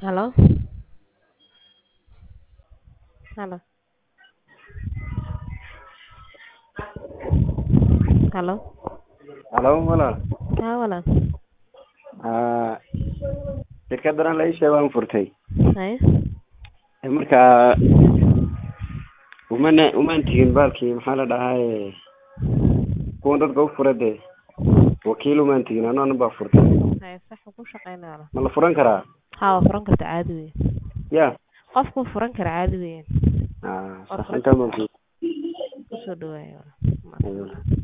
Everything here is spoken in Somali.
Hello? Hello? Hello? Halo walaal Haa walaal. Aa, shirkadan la ii sheegay waan furtay Haye. Ee, marka umana umaan tigin baalkii maxaa la dhahaye kuwan dadka u fura dee wakiil umaan tigin anana baa furtay Haye sax wuu ku shaqeynaya walaal. ma la furan karaa Haa waa furan kartaa caadi weeye. ya Qofku wuu furan karaa caadi weeye. aa Waa sax furan intaa baan Kusoo dhawaaya walaal. ku